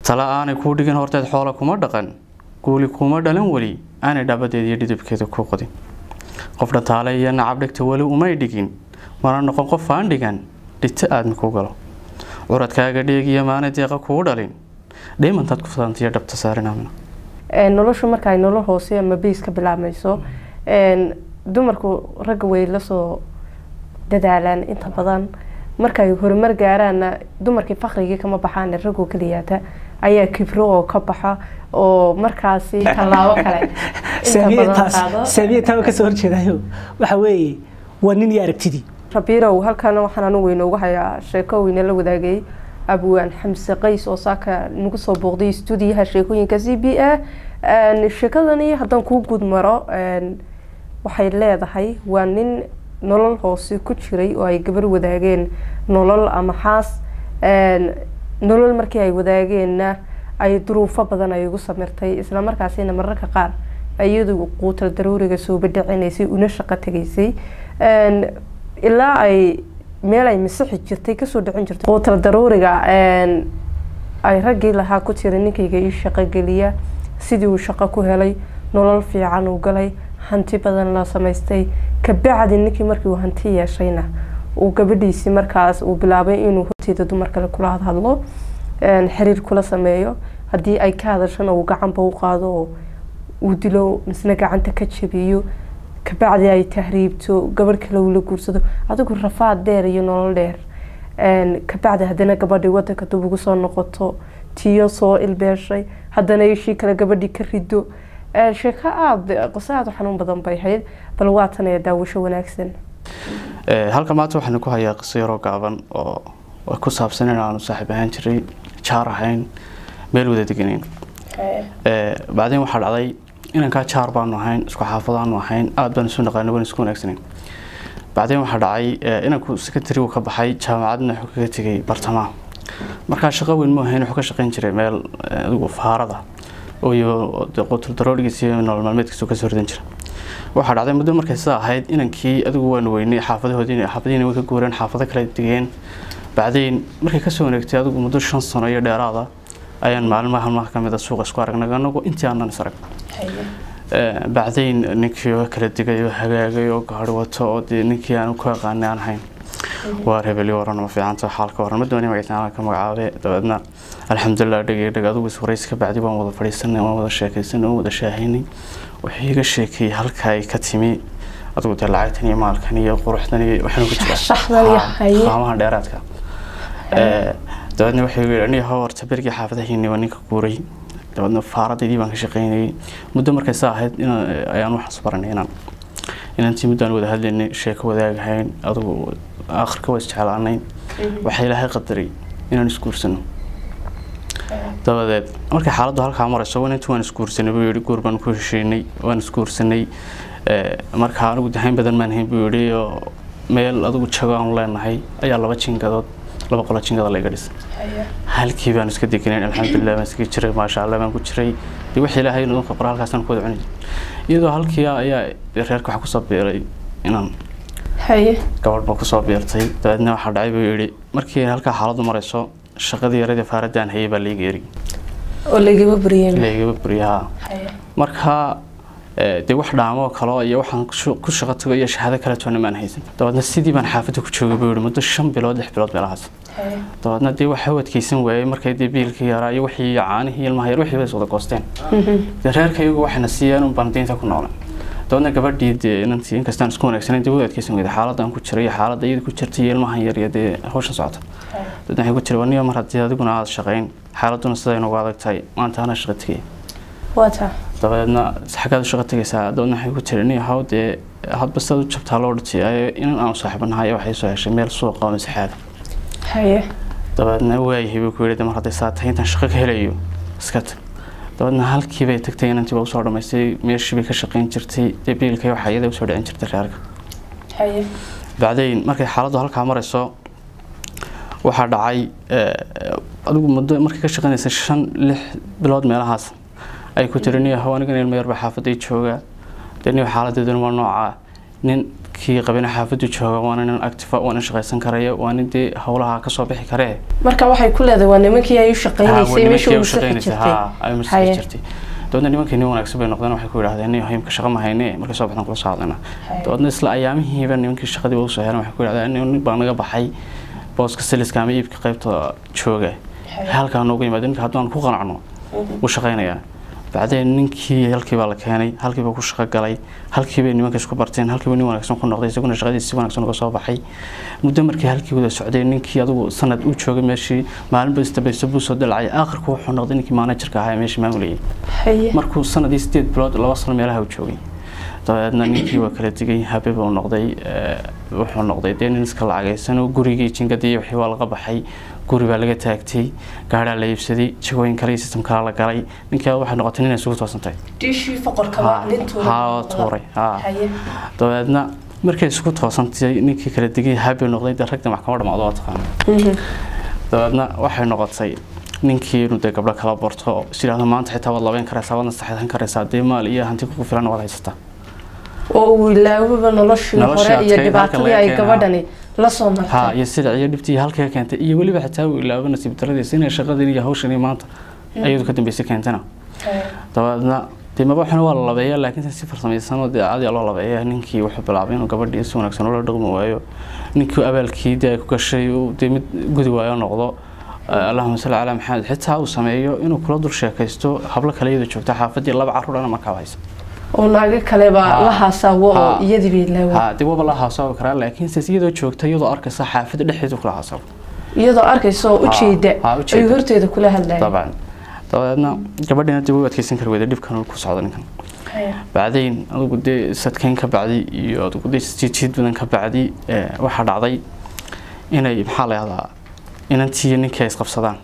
tala aanay kuu dhigin horteed xoola kuma dhaqan guuli kuma dhalan weli aanay dhabadeed iyo dhidibkeeda ku qodin qof dhataale iyo nacab dhigta weli umay dhigin mana noqon qof aan dhigan dhigta aadmi ku galo curadkaaga dheeg iyo maana deeqa kuu dhalin dhimantaad ku fadantiyo dhabta saarinamina noloshu marka ay nolol hoose ama beys ka bilaabmayso dumarku ragga way lasoo dadaalaan inta badan markay horumar gaaraanna dumarkii fakhrigii kama baxaan ragoo keliyaata ayaa kibro oo ka baxa oo markaasi tallaabo kale saamiye taaba kasoo horjeedayo waxa weeye waa nin iyo aragtidii rabiirow halkan waxaan anigu inoogu hayaa sheeko weyne la wadaagay abwaan xamse qays oo saaka nagu soo booqday stuudiyaha sheekooyinka c b a sheekadani haddaan kuu guud maro waxay leedahay waa nin nolol hoose ku jiray oo ay gabar wadaageen nolol ama xaas nolol markii ay wadaageenna ay duruufo badan ay ugu samirtay isla markaasina mararka qaar iyadu quutal daruuriga soo badhicinaysay una shaqo tegaysay ilaa ay meel ay masixi jirtay kasoo dhicin jirtay quutal daruuriga ay raggii lahaa ku tiri ninkayga ii shaqo geliya sidii uu shaqo ku helay nolol fiican uu galay hanti badan la samaystay kabacdi ninkii markii uu hanti yeeshayna uu gabadhiisii markaas uu bilaabay inuu horteeda dumar kale kula hadhadlo xiriir kula sameeyo haddii ay ka hadashana uu gacanba u qaado oo uu dilo misna gacanta ka jabiyo kabacdi ay tahriibto gabadh kale uu la guursado adigu rafaad dheer iyo nolol dheer kabacdi haddana gabadhii wadanka dub ugu soo noqoto tiyo soo ilbeeshay haddana ishii kale gabadhii ka rido sheeko aada qoso aada u xanuun badan bay ahayd bal waatan ee daawasho wanaagsan halka maanta waxaan ku hayaa qiso yaroo gaaban oo ku saabsan in aanu saaxiib ahaan jiray jaar ahayn meel wada deganeyn bacdeen waxaa dhacday inankaa jaar baanu ahayn isku xaafadaanu ahayn aada baan isu naqaana waan isku wanaagsaneyn bacdeen waxaa dhacay inanku secretary uu ka baxay jaamacadna wuxuu kaga tegay bartamaha markaa shaqo weyn mu ahayn wuxuu ka shaqayn jiray meel adigu faarada iyo qutul darooligiisa iyo nolol maalmeedkiisa kasoo ridan jira waxaa dhacday muddo markay sidaa ahayd inankii adigu waanu weynay xaafadahoodii xaafadihiina way ka guureen xaafado kale degeen bacdayn markay kasoo wareegtay adigu muddo shan sano iyo dheeraada ayaan maalmaha halmaha kamid a suuqa isku aragnay anagu intii aanan is arag bacdayn ninkii oo kala digay oo hagaagay oo gaari wato oo dee ninkii aan ku aqaanay aan ahayn waa rebeli waran ma fiicanta xaalka waran ma doonay magaciisa ka magacaabe dabeedna alxamdulilah dhegay dheg adigu is waraysi ka bacdi waan wada fadhiisanay waan wada sheekaysanay waan wada shaahaynay wuxuu iga sheekeeyey halka ay ka timi adigu dee lacagtan iyo maalkan iyo quruxdan iyo waxaanu ku jiraa qaamaha dheeraadka dabeedna wuxuu yidhi aniga horta berigii xaafadahiini waa ninka guuray dabeedna faaradaydii baan ka shaqaynayay muddo markay saa ahayd ayaan waxaas baranay inaan inantii muddaan wada hadlaynay sheeko wadaagahayn adigu akhirka waa isjeclaanayn waxaa ilaahay qadaray inaan isguursano dabadeed markay xaaladdu halkaa marayso inantii waan isguursanay buu yidhi guur baan ku heshiinay waan isguursanay markaa anigu dahayn badan maan hayn buu yidhi oo meel adigu jago aanu leenahay ayaa laba jingadood laba qolo jingada layga dhisay halkii baan iska deganayn alxamdulilah baan iska jiray maasha allah baan ku jiray dee wixii ilaahay inuu qabra halkaasaan ku wada cuni iyadoo halkii ayaa reerka waxaa kusoo biiray inaan gabadh baa kusoo biirtay dabeedna waxaa dhacay buu yidhi markii halkaa xaaladdu marayso shaqadii yaradii faaradaan hayay baa layga eri oo laygaba buriyeen laygaba buriyaha markaa dee wax dhaamoo kale iyo waxaan ku shaqo tago iyo shahaado kale toona maan haysan dabeedna sidii baan xaafadda ku joogay buu yidhi muddo shan bilood lix bilood meelahaas dabeedna dee waxa u adkeysan waayey markay dee biilkii yaraa iyo wixii caanihii ilmaha yar wixii bay is wada goosteen dee reerka iyagu waxayna siiyeen un baan deynta ku noolay dabeedna gabadhii dee inantii inkastaan isku wanaagsaneyn dee way adkeysan weyday xaaladdan ku jiray iyo xaaladda iyada ku jirtay iyo ilmahan yar iyo dee hawshan socota dabeedna waxay ku jiray waniyo mar haddii adiguna aada shaqayn xaaladduna siday nagu adag tahay maanta ana shaqo tegaya waata dabeedna xaggaad u shaqo tegaysaa dabeedna waxay ku tiri nin haw dee hadba sidaad u jabtaa loo dhitay inan aanu saaxiibanahay waxay soo heshay meel suuqa oo masixaada haye dabeedna waayahay buu ku yidhi mar hadday saa tahay intaan shaqo ka helayo iska tag dabeedna halkii bay tagtay inantii baa usoo dhammaystay meeshii bay ka shaqayn jirtay dee biilkay waxaa iyada usoo dhicin jirtay reerka haye bacdayn markay xaaladdu halkaa marayso waxaa dhacay adigu muddo markay ka shaqaynaysay shan lix bilood meelahaas ay ku tiri niyo haw anigan ilma yarba xaafaday jooga dee niyo xaaladeeduna waa noocaa nin kii qabina xaafadu jooga waana nin active waana shaqaysan karaya waa nin dee howlaha kasoo bixi karee marka waxay ku leedahay waa nimankii ay u shaqaynaysay meesha nimankii uu u sixi shaqaynaysay jirtay ha ay masixi jirtay dabeedna nimankii nin wanaagsan bay noqdeen waxay ku yidhahdeen nin himka shaqa ma hayne markay soo baxdan kula soo hadlayna dabeedna isla ayaamihiiba nimankii shaqadii u soo heleen waxay ku yidhahdeen nin baa naga baxay booska siliska ama iibka qaybta jooga halkaa noogu yimaada ninka haddaan ku qanacno wuu shaqaynayaa bacdeen ninkii halkii baa la keenay halkii baa ku shaqo galay halkii bay nimanka isku barteen halkii baa nin wanaagsan ku noqday isaguna shaqadiisa si wanaagsan uga soo baxay muddo markii halkii wada socday ninkii adigu sanad u joogay meeshii maalinba isdabayso buu soo dalacay aakhirku wuxuu noqday ninkii managerka ahaa ee meeshii maamulayay haye markuu sanadii sideed bilood laba sano meelaha u joogay dabeedna ninkii waa kala digay habe buu noqday ee, wuxuu noqday dee nin iska lacagaysan oo gurigii jingadii wixii waa laga baxay guri baa laga taagtay gaadhaa la iibsaday jagooyin kale iyo system kale la galay ninkii waxay noqotay nin ay isugu toosantay diishii foqorkaba Ha, nin tuuray ha, oo tuuray ha haye dabeedna markay isku toosantay ninkii kala digay habe noqday dee ragda maxkamad dhamaado waa taqaana dabeedna waxay noqotay ninkii inuu dee gabdho kala barto oo is yidhaahdo maanta xitaa waad labeyn karaysaa waadna saxeexan karaysaa dee maal iyo hanti kugu filan waad haysataa oo uu ilaawaba noloshii Noloshii hore iyo adkayd, halka dhibaatadii laga ay keenaa. gabadhani la soo ha martay iyo sida iyo dhibtii halkaa keentay iyo weliba xitaa uu ilaabo nasiib daradiisa inay shaqadii iyo hawshanii maanta ayadu ka dambeysay keentana dabeedna dee mabaxuna waa la labeeyaa laakiin si farsamaysan oo dee caadi loo labeeyaa ninkii wuxuu bilaabay inuu gabadhii si wanaagsan ula dhaqmi waayo ninkii abaalkii dee ay ku gashay uu dee mid gudi waayo noqdo Eh, allahuma salli calaa maxamed xitaa uu sameeyo inuu kula dul sheekaysto hablo kale iyada joogta xaafadii laba carruur dhana markaa haysa oo naago kaleba Ha. la haasawo oo Ha. iyadii bay ilaaway ha dee waba la haasaabi karaa laakiin se iyadoo joogta iyadoo arkaysa xaafadda dhexdeedu kula haasaabo iyadoo arkaysa oo ujeeda Ha, ujeeda. ayuu horteeda kula hadlaya dabcan dabeedna gabadhina dib u adkeysan kari weyda dhibkan uu ku socdo ninkan bacdayn adigu dee sadkeyn ka bacdi iyo adigu dee jiid badan ka bacdi eh, waxaa dhacday inay maxaa la yahdaa inantii iyo ninkii ay isqabsadaan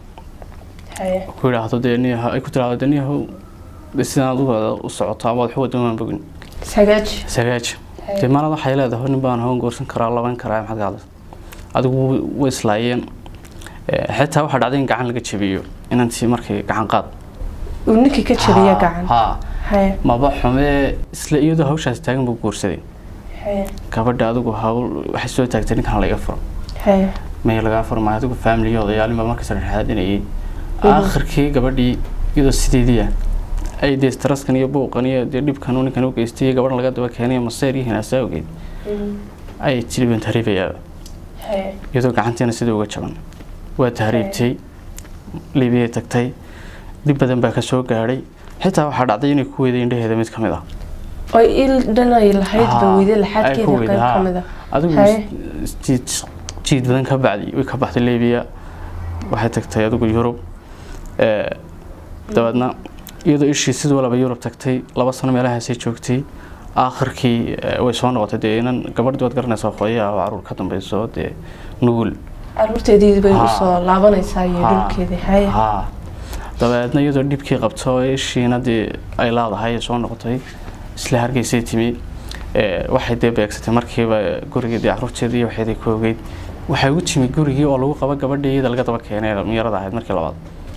ku yidhaahdo dee niyaha ay ku tiraahdo dee niyahow dee sidaan adigu u socoto ama waxu wada maan bogin sagaaj sagaaj dee maalad waxay leedahay nin baan hawan goorsan karaa laban karaa maxaad ka hadlaysa adigu way islaayeen Eh, xitaa waxaa dhacday in gacan laga jabiyo inantii markay gacan qaad uu ninkii ka jabiya Ha, gacan ha haye maba xumee isla iyadoo hawshaas taagan buu guursaday haye gabadha adigu hawl waxay soo taagtay ninkan laga furo haye may lagaa furo maayo adigu family odayaalin baa markaas dhexaadinayay aakhirkii gabadhii iyadoo sideediya ay dee straskan iyo buuqan iyo dee dhibkan uu ninkan u geystay iyo gabadhan laga daba keenay maseer iyo hinaasaa ogeyd ay jilibin tahriibayaa haye iyadoo gacantiina sidii uga jaban waa tahriibtay liibiyay tagtay dhib badan baa ka soo gaadhay xitaa waxaa dhacday inay ku weyday indhaheeda mid ka mid ah oo il dhanay lahayd ba Ha, weyday ay ku laxaadkeeda weyday, qayb ha. ka mid ah adigu Haye. is- jiid jiid badan ka bacdi way ka baxday liibiya waxay tagtay adigu yurub Eh, dabeedna iyadoo ishii sid walaba yurub tagtay laba sano meelahaasay joogtay aakhirkii eh, way soo noqotay dee inan gabadhii waad garanaysaa hooyaha oo caruur ka dambeyso dee nugul caruurteedii bay Ha. usoo laabanaysaa iyo Ha. dhulkeedii haye haa dabeedna iyadoo dhibkii qabto ee ishiina dee ay leedahay ay soo noqotay isla hargeysay timi ee, waxay dee beegsatay markiiba gurigeedii caruurteedii iyo waxeedii ku ogeyd waxay ugu timi gurigii oo lagu qaba gabadhii iyada laga daba keenay ee dhalinyarada ahayd markii labaad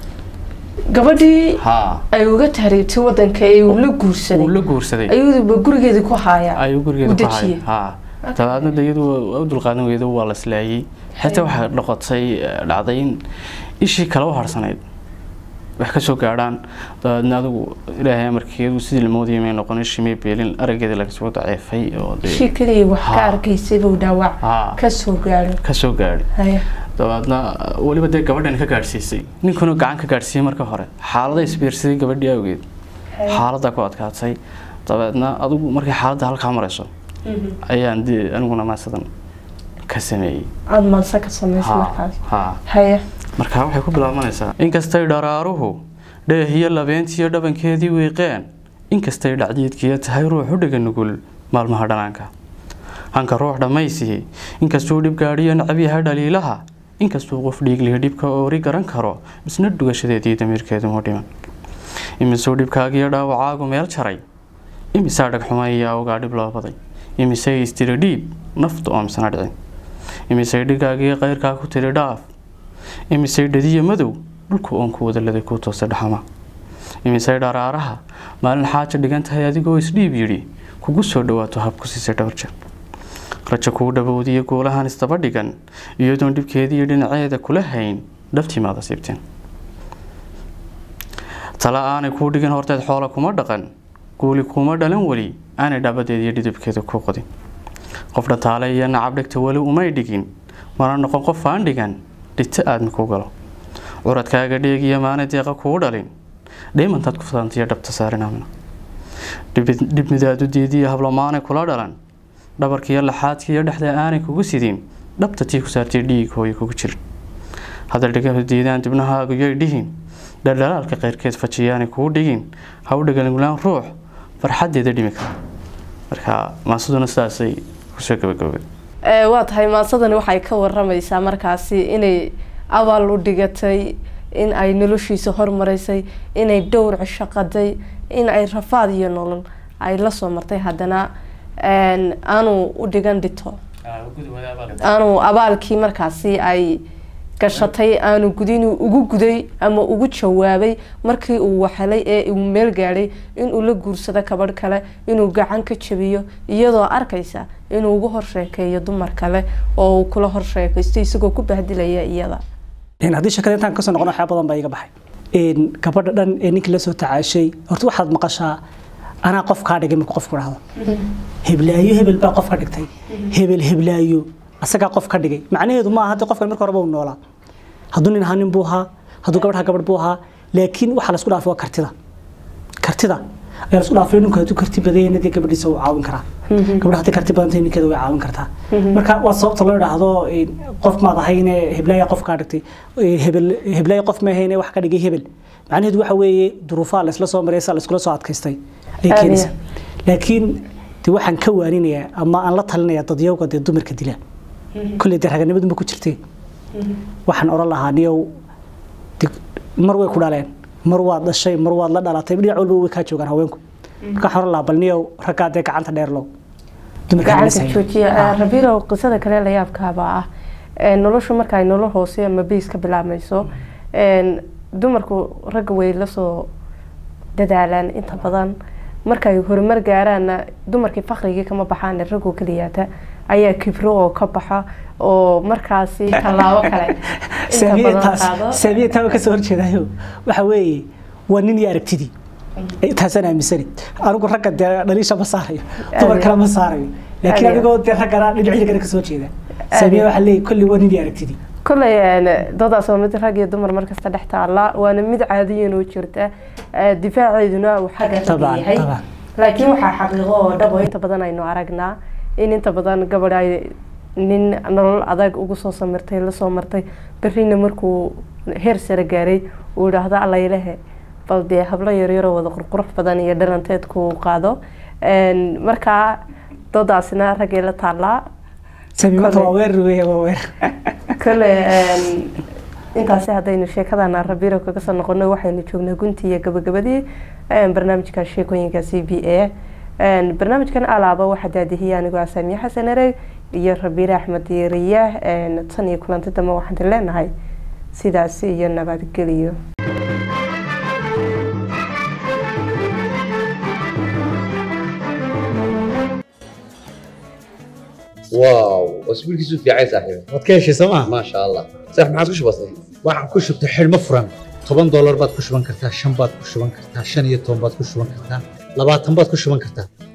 gabadhii haa ay uga tahriibtay wadanka ee uu la uu guursaday la guursaday ayuuba gurigeedii ku haaya ayuu u gurigeeda ku dejiyey. hayay haa dabeedna de iyadu waa u dulqaadan weydo waa la islaayay xitaa waxaa noqotay eh, dhacday in ishii kale u harsanayd wax ka soo gaadhaan dabeedna adigu ilaahay amarkeedu sidii la moodayay may noqon ishii may beelin araggeeda laga soo daceefay oo dee shii kaliya wax ka Ha. arkaysay buu dhaawac haa ka soo gaadhay ka soo gaadhay haye dabeedna weliba dee gabadhan ka gaadhsiisay ninkuna gacan ka gaadhsiiyey marka hore xaalada isbiirsaday gabadhii awgeed xaaladda ku adkaatay dabeedna adigu markay xaaladda halkaa marayso ayaan dee aniguna maasadan ka sameeyey aada manse ka samaysay Ha, markaas ha. haye markaa waxay ku bilaabanaysaa inkastay dharaaruhu dheehiyo labeentiyo dhabankeedii wiiqeen inkastay dhacdiidkiya tahay ruux u dhega nugul maalmaha dhanaanka hanka ruux dhammaysihi inkastuu dhib gaadhiyo nacab yahay dhaliilaha inkastuu qof dhiiglihi dhibka oori garan karo misna dhugashadeedii damiirkeedu mu dhiman imisuu dhibkaagiyo dhaawacaagu meel jaray imisaa dhagxumayaa ogaa dhib loo baday imisay istiri dhiib naftu oo misna dhicin imisay dhigaagiyo qayrkaa ku tiri dhaaf imisay dhadiyo madow dhulku oon ku wadaladay ku toosay dhaxama imisay dharaaraha maalin xaaja dhigan tahay adigoo isdhiib yidhi kugu soo dhawaato hab ku siisay dhowr jeer rajo kuu dhowowdiyo guulahan isdaba dhigan iyadoon dhibkeediiyo dhinaceeda kula hayn dhabtiimaada siibteen tala aanay kuu dhigin horteed xoola kuma dhaqan guuli kuma dhalan weli aanay dhabadeeda iyo dhidibkeeda ku qodin qof dhataale iyo nacab dhigta weli umay dhigin mana noqon qof aan dhigan dhigta aadmi ku galo curadkaaga dheegiyo maana deeqa kuu dhalin dhimantaad ku fadantiyo dhabta saarinamina dhib midaadu diidiyo hablamaanay kula dhalan dhabarkiiyo laxaadkiiyo dhexda aanay kugu sidin dhabta tii ku saartay dhiig hooyo kugu jirin hadal dhigahu diidaan dibnahaagu yoy dhihin dhaldhalaalka qayrkeed fajiyaanay kuu dhigin ha u dhagalingulaan ruux farxadeeda dhimi kara marka maasaduna sidaasay kusoo gabagabay waa tahay maasadani waxay ka waramaysaa markaasi inay abaal u dhigatay in ay noloshiisa hormaraysay inay dhowr cisho qaday in ay rafaad iyo nolol ay la soo martay haddana aanu u dhigan dhito aanu abaalkii markaasi ay gashatay aanu gudin ugu guday ama ugu jawaabay markii uu waxelay ee uu meel gaadhay inuu la guursado kabadh kale inuu gacan ka jabiyo iyadoo arkaysa inuu ugu horsheekeeyo dumar kale oo uu kula horsheekaysto isagoo ku bahdilaya iyada haddii shakada intaan kasoo noqon waxyaa badan baa iga baxay gabadha dhan ee ninkii lasoo tacaashay horta waxaad maqashaa anaa qof kaa dhigay markuu qofku dhahdo heblaayo hebel baa qof ka dhigtay hebel heblaayo asagaa qof ka dhigay macnaheedu maaha hadda qofkan marka horeba uu noolaa hadduu nin ahaa nin buu ahaa hadduu gabadh ahaa gabadh buu ahaa laakiin waxaa laisku dhaafay waa kartida kartida ayaa laisku dhaafay ninku hadduu karti badayna dee gabadhiisa wuu caawin karaa gabadha haddii karti badantay ninkeeda way caawin kartaa marka waa sababta loo idhaahdo qof maad ahayne heblaaya qof kaa dhigtay hebel heblaaya qof ma ahayne wax ka dhigay hebel macnaheedu waxa weeye duruufaha laisla soo maray saa laiskula soo adkaystay ay keenaysaa laakiin de waxaan ka waaninayaa ama aan la talinayaa dadyowga dee dumarka dila kolley dee raganimadu ma ku jirtee waxaan oran lahaa niyow mar way ku dhaleen mar waad dhashay mar waad la dhalatay dhinac walba way kaa joogaan haweenku marka waxaan oran lahaa bal niyow raggaa dee gacanta dheer low gacanta joojiya rabirow qisada kale la yaabkaaba ah noloshu marka ay nolol hoose ama beys ka bilaabmayso dumarku ragga way lasoo dadaalaan inta badan markay horumar gaaraanna dumarkii fakhrigii kama baxaan ragoo keliyaata ayaa kibro oo ka baxa oo markaasi tallaabo kale saamiye taaba kasoo horjeedayo waxa weeye waa nin iyo aragtidii taasaan aaminsani anigu ragga dee dhaliisha ma saarayo dumar kale ma saarayo laakiin adigoo dee raggana dhinacyada kale kasoo jeeda saamiye waxaa leeyahy kolli waa nin iyo aragtidii kolley doodaas waa mid rag iyo dumar markasta dhex taala waana mid caadiyan oo jirta difaaceeduna uu xagga yahay laakiin waxaa xaqiiqo oo dhabo inta badan aynu aragnaa in inta badan gabadh ay nin nolol adag ugu soo samirtay lasoo martay berrina markuu heer sare gaaray uu idhaahdo allaylehe bal dee hablo yaryaroo wada qurqurux badan iyo dhalanteedku qaado markaa doodaasina raggay la taallaa kole intaasi haddaynu sheekadana rabiro kaga soo noqono waxaynu joognaa gunti iyo gabagabadii barnaamijka sheekooyinka c b a barnaamijkan alaaba waxaa daadihiyay anigoo asaamiye xasan ereg iyo rabiire axmed riyaah tan iyo kulanti dambe waxaan leenahay sidaasi iyo nabadgeliyo واو اسبوع كيسو في عايز صاحبي waad ka heshay sooma ما شاء الله صح ما عادش بسيط waxaan ku shubtay xidhmo furan toban doolar baad ku shuban kartaa shan baad ku shuban kartaa shan iyo toban baad ku shuban kartaa labaatan baad ku shuban kartaa